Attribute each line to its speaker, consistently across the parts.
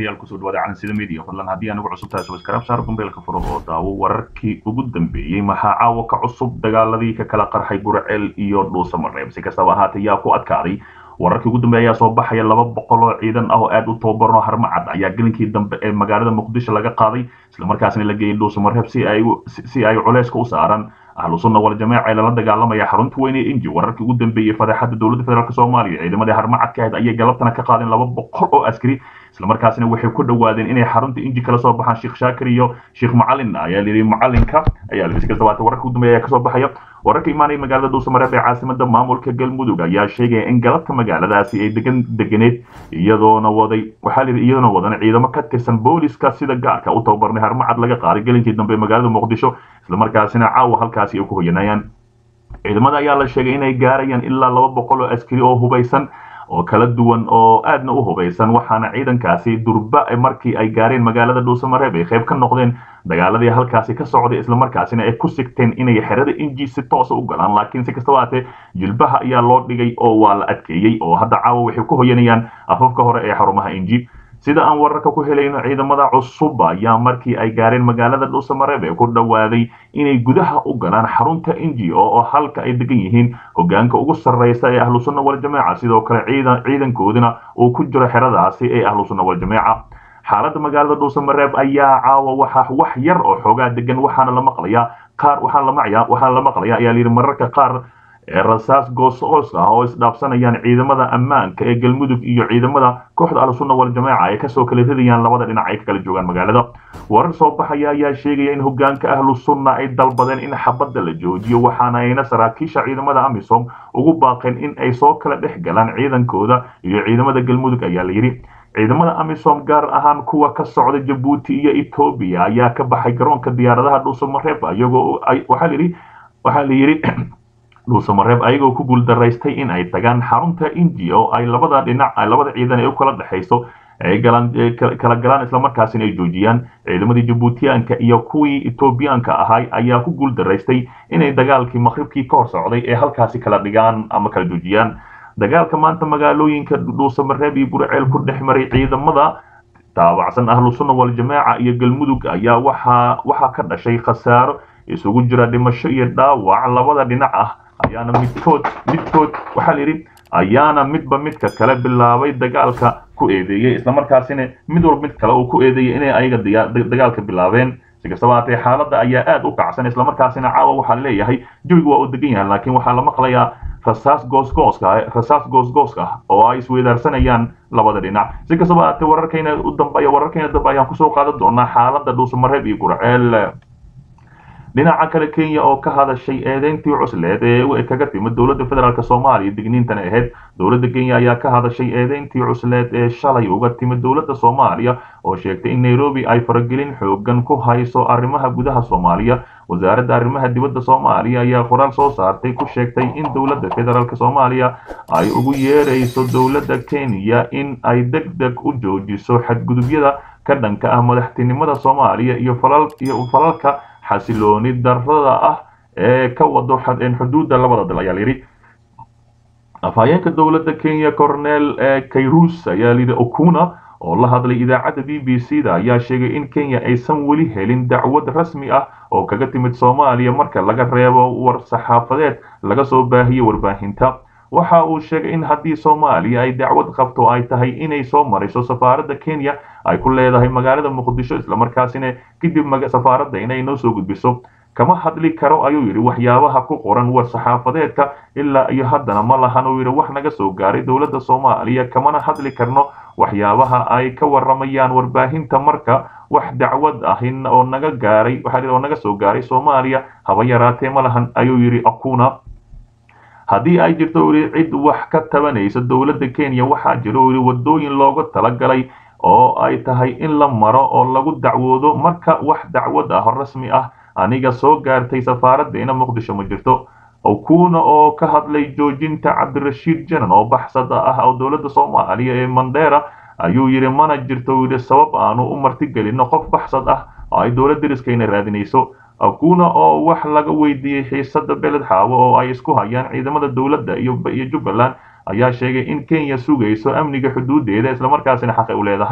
Speaker 1: daawadayaal kusoo dhawaada calansida media fadlan haddii aanigu cusub tahay subscribe saar gumbeelka furo oo daawo wararkii ugu dambeeyey maxaa caawa ka cusub dagaaladii ka kala qarxay gurceel iyo dhuusa mareeb si kastaba ahaatee yaa ku adkaaday wararkii ugu dambeeya ayaa soo baxaya laba boqol oo ciidan ah oo aad u tababaran oo harmacad ayaa gelinkii dambe ee magaalada muqdisho laga qaaday islamarkaasna la geeyey dhuusa mareeb si ay si ay culeyska u saaraan ahlu sunna wal jamaaca ee lala dagaalamaya xarunta weyne ee inji wararkii ugu dambeeyey fadeexada dowladda federaalk soomaaliya ciidamadii harmacadka ahayd ayay galabtana ka qaadeen laba boqol oo askari islamarkaasina waxay ku dhawaadeen inay xarunta inji kala soo baxaan sheekh shaakir iyo sheekh macalin ayaa layidhi macalinka ayaa layidhi si kastaba haatee wararka ugu dambeeya ayaa kasoo baxaya wararka imaanaya magaalada dhuusamareeb ee caasimada maamulka galmudug ayaa sheegaya in galabka magaaladaasi ay degan deganeed iyadoona waday waxaa layidhi iyadoona wadan ciidamo ka tirsan booliska sida gaarka u tababarnay harmacad laga qaaday gelinkii dambe ee magaalada muqdisho islamarkaasina caawa halkaasi ay ku hoyanayaan ciidamada ayaa la sheegay inay gaarayaan ilaa laba boqol oo askari oo hubaysan oo kala duwan oo aadna u hubaysan waxaana ciidankaasi durba markii ay gaareen magaalada dhuusamareeb ay qayb ka noqdeen dagaaladii halkaasi ka socday islamarkaasina ay ku sigteen inay xerada inji si toosa u galaan laakiin si kastaba haatee jilbaha ayaa loo dhigay oo waa la adkeeyey oo hadda caawa waxay ku hoyanayaan afafka hore ee xarumaha inji sida aan wararka ku helayno ciidamada cusub ayaa markii ay gaareen magaalada dhuusamareeb ee ku dhowaaday inay gudaha u galaan xarunta inji oo halka ay degan yihiin hogaanka ugu sarreysa ee ahlu sunna wal jamaaca sidoo kale ciidan ciidankoodina uu ku jiro xeradaasi ee ahlu sunna wal jamaaca xaaladda magaalada dhuusamareeb ayaa caawa waxa wax yar oo xoogaa degan waxaana la maqlayaa qaar waxaana la maqlayaa waxaana la maqlayaa ayaa layidhi mararka qaar rasaas goos-oos ah oo isdhaafsanayaan ciidamada ammaanka ee galmudug iyo ciidamada kooxda ahlusunna wal jamaaca ay kasoo kala ridayaan labada dhinac ay ka kala joogaan magaalada warar soo baxaya ayaa sheegaya in hogaanka ahlu sunna ay dalbadeen in xabadda la joojiyo waxaana ayna saraakiisha ciidamada amisom ugu baaqeen in ay soo kala dhex galaan ciidankooda iyo ciidamada galmudug ayaa layidhi ciidamada amisom gaar ahaan kuwa ka socda jabuuti iyo etoobiya ayaa ka baxay garoonka diyaaradaha dhuusamareeb iyagoo waxaa layidhi waxaa layidhi dhuusamareeb ayagoo ku guuldaraystay in ay tagaan xarunta inji oo ay labada dhinac labada ciidan ee u kala dhexayso ay galaan kala galaan islamarkaasina ay joojiyaan ciidamadii jabuutiyaanka iyo kuwii etoobiyaanka ahay ayaa ku guuldaraystay inay dagaalkii maqribkii ka hor socday ee halkaasi kala dhigaan ama kala joojiyaan dagaalka maanta magaalooyinka dhuusamareeb iyo gurceel ku dhex maray ciidamada taabacsan ahlu sunna wal jamaaca iyo galmudug ayaa waxaa waxaa ka dhashay khasaaro isugu jira dhimasho iyo dhaawac labada dhinac ah ayaana midkood midkood waxaa la yidhi ayaana midba midka kale bilaabay dagaalka ku eedeeyey islamarkaasina mid walba mid kale uu ku eedeeyey inay ayaga dagaalka bilaabeen si kastaba haatee xaaladda ayaa aad u kacsan islamarkaasina caawa waxaa leeyahay jawigu waa uu degan yahay laakiin waxaa la maqlayaa rasaas goosgooska rasaas goosgooska ah oo ay isweydaarsanayaan labada dhinac si kastaba haatee wararkayna u dambeeya wararkayna dambe ayaan kusoo qaadan doonaa xaaladda dhuusamareeb iyo gurceel dhinaca kale kenya oo ka hadashay eedeyntii cusleed ee kaga timid dowladda federaalk soomaaliya digniintana ahayd dowladda kenya ayaa ka hadashay eedeyntii cusleed ee shalay uga timid dowladda soomaaliya oo sheegtay in nairobi ay faragelin xoogan ku hayso arrimaha gudaha soomaaliya wasaaradda arrimaha dibadda soomaaliya ayaa qoraal soo saartay ku sheegtay in dowladda federaalk soomaaliya ay ugu yeerayso dowladda kenya in ay deg deg u joojiso xadgudubyada ka dhanka ah madaxtinimada soomaaliya iyo falalka xasilooni darada ah ee ka wado xuduudda labada dal ayaa layidhi afhayeenka dowladda kenya cornel kayrus ayaa layidhi okuna oo la hadlay idaacadda b b c da ayaa sheegay in kenya aysan weli helin dacwad rasmi ah oo kaga timid soomaaliya marka laga reebo war saxaafadeed laga soo baahiyey warbaahinta waxa uu sheegay in haddii soomaaliya ay dacwad qabto ay tahay inay soo mariso safaaradda kenya ay ku leedahay magaalada muqdisho islamarkaasina kadib safaaradda inay noo soo gudbiso kama hadli karo ayuu yidhi waxyaabaha ku qoran war saxaafadeedka ilaa iyo haddana ma lahan uu yidhi wax naga soo gaaray dowladda soomaaliya kamana hadli karno waxyaabaha ay ka waramayaan warbaahinta marka wax dacwad ahin oo naga gaaray waxaa oo naga soo gaaray soomaaliya haba yaraatee ma lahan ayuu yidhi akuna haddii ay jirto yidhi cid wax ka tabanaysa dowladda kenya waxaa jiro yidhi wadooyin looga talagalay oo ay tahay in la maro oo lagu dacwoodo marka wax dacwad ah rasmi ah aniga soo gaartay safaaraddeena muqdisho ma jirto okuna oo ka hadlay joojinta cabdirashiid janan oo baxsada ah oo dowladda soomaaliya ee mandera ayuu yidhi mana jirto yidhi sabab aanu u martigelino qof baxsad ah oo ay dowlad deriskayna raadinayso akuna oo wax laga weydiiyey xiisada beled xaawo oo ay isku hayaan ciidamada dowladda iyo jubbaland ayaa sheegay in kenya sugayso amniga xuduudeeda islamarkaasina xaqay u leedahay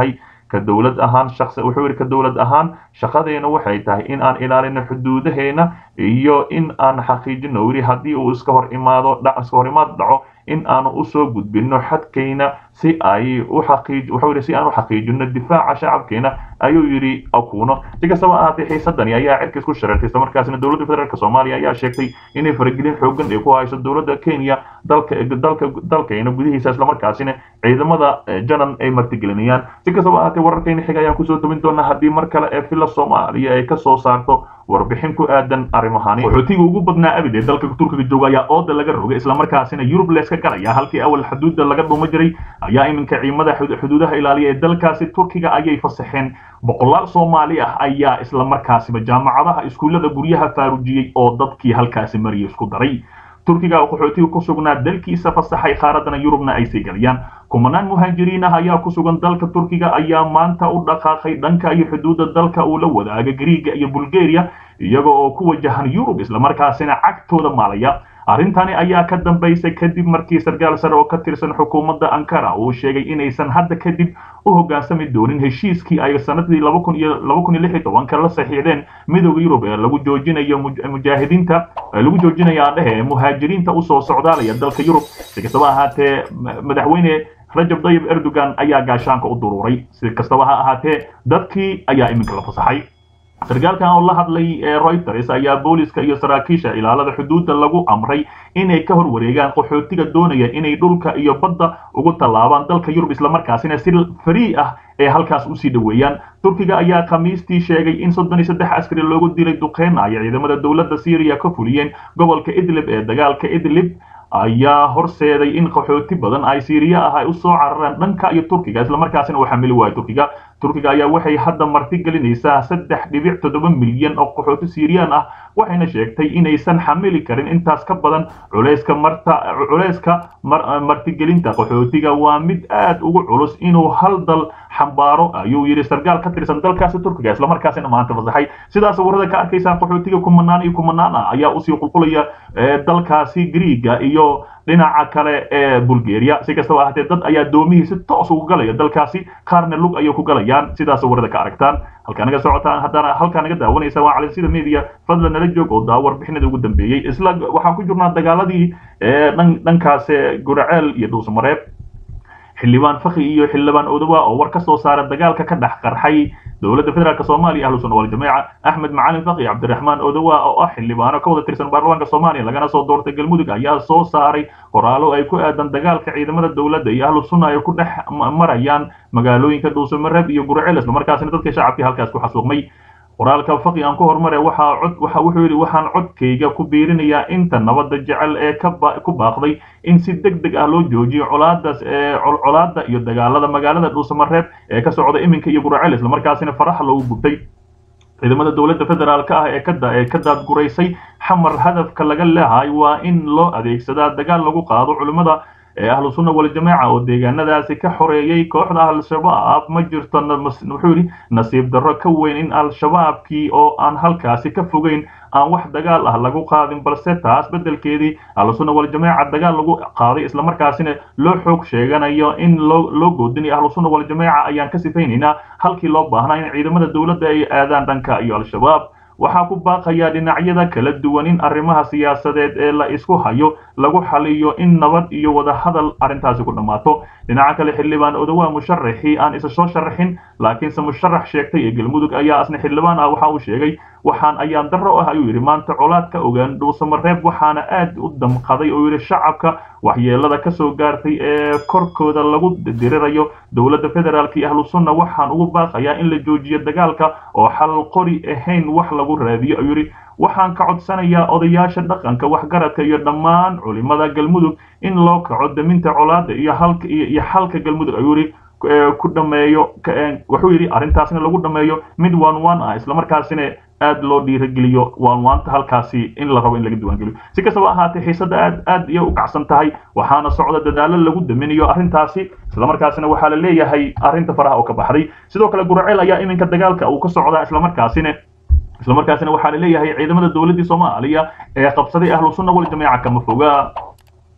Speaker 1: ka dowlad ahaan shaqsi wuxuu yidhi ka dowlad ahaan shaqadeena waxay tahay in aan ilaalino xuduudaheena iyo in aan xaqiijino yidhi haddii uu iska hor imaado iska hor imaad dhaco in aanu usoo gudbino xadkayna si ay u xaqiij wuxuu yidhi si aan u xaqiijino difaaca shacabkeena ayuu yidhi akuno si kastaba ahaatee xiisadani ayaa cirkiis ku shareertay isla markaasina dowladda federaalk soomaaliya ayaa sheegtay inay faragelin xoogan ay ku hayso dowladda kenya dalka dalka dalkayna gudihiisa islamarkaasina ciidamada janan ay martigelinayaan si kastaba ahaatee wararkayna xiga ayaan kusoo tabin doonaa haddii mar kale ee villa soomaaliya ay kasoo saarto warbixin ku aadan arrimahani qaxootiga ugu badnaa abid ee dalka turkiga jooga ayaa ooda laga rogay islamarkaasina yurub leeska galaya halkii awal xuduudda laga dhuuma jiray ayaa iminka ciidamada xuduudaha ilaaliya ee dalkaasi turkiga ayay fasaxeen boqolaal soomaali ah ayaa islamarkaasiba jaamacadaha iskuullada guryaha faarujiyey oo dadkii halkaasi mariya isku daray turkiga oo qaxootiga ku sugnaa dalkiisa fasaxay qaaradana yurubna ay sii galayaan kumanaan muhaajiriin ah ayaa ku sugan dalka turkiga ayaa maanta u dhaqaaqay dhanka iyo xuduudda dalka uu la wadaaga griiga iyo bulgaria iyaga oo ku wajahan yurub islamarkaasina cagtooda maalaya arrintani ayaa ka dambaysay kadib markii sarkaal sare oo ka tirsan xukuumadda ankara uu sheegay inaysan hadda kadib u hoggaansami doonin heshiiskii ay sanadii laba kun iyo laba kun iyo lix iyo tobanka la saxiixdeen midowda yurub ee lagu joojinayo mujaahidiinta lagu joojinaya adhehe muhaajiriinta usoo socdaalaya dalka yurub si kastaba ahaatee madaxweyne rajab dayib erdogan ayaa gaashaanka u duruuray si kastaba ha ahaatee dadkii ayaa iminka la fasaxay sarkaalkan oo la hadlay reuters ayaa booliska iyo saraakiisha ilaalada xuduudda lagu amray inay ka hor wareegaan qaxootiga doonaya inay dhulka iyo badda ugu tallaabaan dalka yurub islamarkaasina si farii ah ee halkaas usii dhoweeyaan turkiga ayaa khamiistii sheegay in soddon iyo saddex askari loogu dilay duqeyn ay ciidamada dowladda syriya ka fuliyeen gobolka idlib ee dagaalka idlib ayaa horseeday in qaxooti badan ay siiriya ah ay usoo carareen dhanka iyo turkiga islamarkaasina uu xamili waayo turkiga turkiga ayaa waxay hadda marti gelinaysaa saddex dhibic toddoba milyan oo qaxooti siiriyaan ah waxayna sheegtay inaysan xamili karin intaas ka badan culayska marta culayska martigelinta qaxootiga waa mid aad ugu culus inuu hal dal xambaaro ayuu yidhi sarkaal ka tirsan dalkaasi turkiga islamarkaasina maanta fasaxay sidaas warada ka arkaysaan qaxootiga kumanaan iyo kumanaan ah ayaa usii qulqulaya dalkaasi griiga iyo dhinaca kale ee bulgaria si kastaba ahaatee dad ayaa doomihii si toos ugu galaya dalkaasi qaarna lug ayay ku galayaan sidaas warada ka aragtaan halkaa naga socotaan haddana halkaa naga daawanaysa waa calansida media fadlan nala joog oo daa warbixinada ugu dambeeyey isla waxaan ku jirnaa dagaaladii dhankaas guraceel iyo dhuusmareeb xildhibaan fakhi iyo xildhibaan odowa oo war ka soo saara dagaalka ka dhex qarxay dowladda federaalk soomaaliya ahlu sunna waljamaaca axmed macalin fakhi cabdiraxmaan odowa oo ah xildhibaano ka wada tirsan baarlamaanka soomaaliya lagana soo doortay galmudug ayaa soo saaray qoraalo ay ku aadan dagaalka ciidamada dowladda iyo ahlu sunna ay ku dhex marayaan magaalooyinka dhuusamareeb iyo gurceel islamarkaasina dadka shacabkii halkaas ku xasuuqmay qoraalka faqi aan ku hormare waxaa cod waxa wuxuu yidhi waxaan codkayga ku biirinayaa inta nabadda jecel ee ku baaqday in si deg deg ah loo joojiyo colaadaas colaadda iyo dagaalada magaalada dhuusamareeb ee ka socda iminka iyo guracel islamarkaasina faraxa loogu gubtay ciidamada dowladda federaalk ah ee ee ka daadguraysay xamar hadafka laga leehay waa in loo adeegsadaa dagaal lagu qaado culimmada ee ahlu sunna waljamaaca oo deegaanadaasi ka xoreeyey kooxda al-shabaab ma jirto wuxuu yidhi nasiib darro ka weyn in al-shabaabkii oo aan halkaasi ka fogeyn aan wax dagaal ah lagu qaadin balse taas beddelkeedii ahlu sunna waljamaaca dagaal lagu qaaday islamarkaasina loo xoog sheeganayo in loo loo goodinayo ahlu sunna waljamaaca ayaan ka sifaynaynaa halkii loo baahnaa in ciidamada dowladda ay aadaan dhanka iyo al-shabaab waxaa ku baaqayaa dhinacyada kala duwan in arrimaha siyaasadeed ee la isku hayo lagu xaliyo in nabad iyo wadahadal arrintaasi ku dhammaato dhinaca kale xildhibaan odowaa musharaxii aan isa soo sharaxin laakiinse musharax sheegtay ee galmudug ayaa asna xildhibaan ah waxa uu sheegay waxaan ayaan darro ah ayuu yidhi maanta colaad ka ogaan dhuusamareeb waxaana aad u damqaday oo yidhi shacabka waxyeelada ka soo gaartay ee korkooda lagu dirirayo dowladda federaalk iyo ahlu sunna waxaan ugu baaqayaa in la joojiyo dagaalka oo xal qori ahayn wax lagu raadiyo ayuu yidhi waxaan ka codsanayaa odayaasha dhaqanka waxgaradka iyo dhammaan culimada galmudug in loo kaco daminta colaada iyo halka iyo xalka galmudug ayuu yidhi ku dhameeyo wuxuu yidhi arrintaasna lagu dhameeyo mid one one ah islamarkaasina aad loo dhiirageliyo waanwaanta halkaasi in la rabo in laga diiwaangeliyo si kastaba ahaatee xiisadda aad aad iyo u kacsan tahay waxaana socda dadaalo lagu daminayo arrintaasi islamarkaasina waxaa la leeyahay arrinta faraha oo ka baxday sidoo kale guraceel ayaa iminka dagaalka uu ka socdaa islamarkaasina islamarkaasina waxaa la leeyahay ciidamada dowladdii soomaaliya ee qabsaday ahlu sunna wal jamaaca kama foga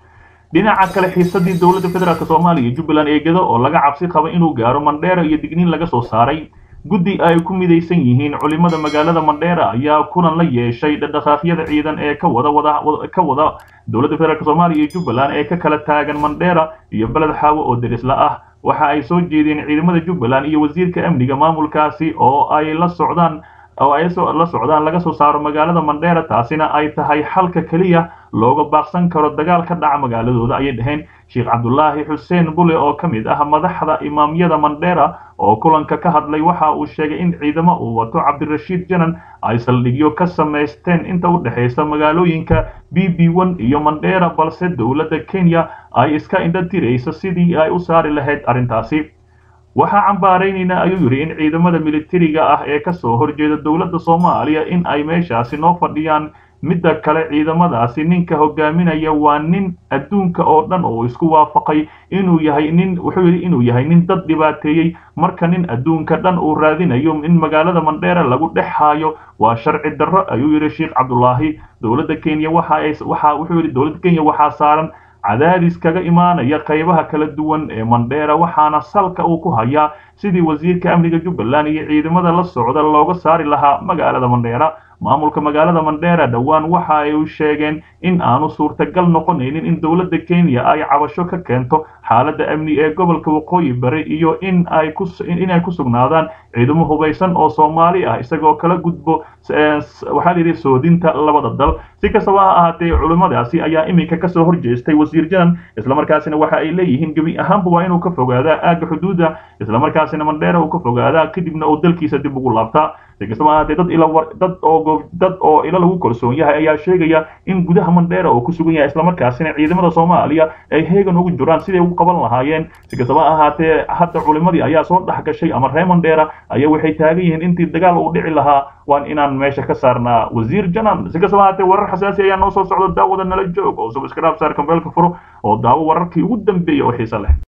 Speaker 1: dhinaca kale xiisadii dowladda federaalk soomaaliya iyo jubbaland eegada oo laga cabsi qaba inuu gaaro mandheera iyo digniin laga soo saaray guddi ay ku midaysan yihiin culimada magaalada mandheera ayaa kulan la yeeshay dhaqdhaqaaqyada ciidan ee ka wada wada ka wada dowladda federaalk soomaaliya iyo jubbaland ee ka kala taagan mandheera iyo beled xaawo oo derisla ah waxa ay soo jeedeen ciidamada jubbaland iyo wasiirka amniga maamulkaasi oo ay la socdaan oo ay la socdaan laga soo saaro magaalada mandheera taasina ay tahay xalka keliya looga baaqsan karo dagaal ka dhaca magaaladooda ayay dhaheen sheekh cabdulaahi xuseen bule oo ka mid ah madaxda imaamyada mandheera oo kulanka ka hadlay waxa uu sheegay in ciidamo uu wato cabdirashiid janan ay saldhigyo ka samaysteen inta u dhexaysa magaalooyinka b b one iyo mandheera balse dowladda kenya ay iska indha tirayso sidii ay u saari lahayd arrintaasi waxaa cambaaraynaynaa ayuu yidhi in ciidamada militariga ah ee ka soo horjeeda dowladda soomaaliya in ay meeshaasi noo fadhiyaan midda kale ciidamadaasi ninka hogaaminaya waa nin adduunka oo dhan oo isku waafaqay inuu yahay nin wuxuu yidhi inuu yahay nin dad dhibaateeyey marka nin adduunka dhan uu raadinayo in magaalada mandheera lagu dhex haayo waa sharci darro ayuu yidhi sheekh cabdulaahi dowladda kenya waxa ay waxa wuxuu yidhi dowladda kenya waxaa saaran cadaadis kaga imaanaya qaybaha kala duwan ee mandheera waxaana salka uu ku hayaa sidii wasiirka amniga jubbaland iyo ciidamada la socda looga saari lahaa magaalada mandheera maamulka magaalada mandheera dhowaan waxa ay sheegeen in aanu suurtagal noqonaynin in dowladda kenya ay cabasho ka keento xaaladda amni ee gobolka waqooyi bari iyo in ay ku inay ku sugnaadaan ciidamo hubaysan oo soomaali ah isagoo kala gudbo waxaa la yidhi soodinta labada dal si kastaba ha ahaatee culimmadaasi ayaa iminka kasoo horjeestay wasiir janan islamarkaasina waxa ay leeyihiin gebi ahaanba waa inuu ka fogaadaa aagga xuduudda islamarkaasina mandheera uu ka fogaadaa kadibna uu dalkiisa dib ugu laabtaa si kastaba ahaatee dad ila dad oo dad oo ilo lagu kalsoon yahay ayaa sheegaya in gudaha mandheera uu ku sugan yahay islamarkaasina ciidamada soomaaliya ay heegan ugu jiraan siday ugu qaban lahaayeen si kastaba ahaatee hadda culimadii ayaa soo dhex gashay ama reer mandheera ayaa waxay taagan yihiin intii dagaal uu dhici lahaa waan inaan meesha ka saarnaa wasiir janan si kastaba ahaatee warar xasaasi ayaa noo soo socda daawada nala joog oo subscribe saar kambeelka furo oo daawo wararkii ugu dambeeyay oo xiiso leh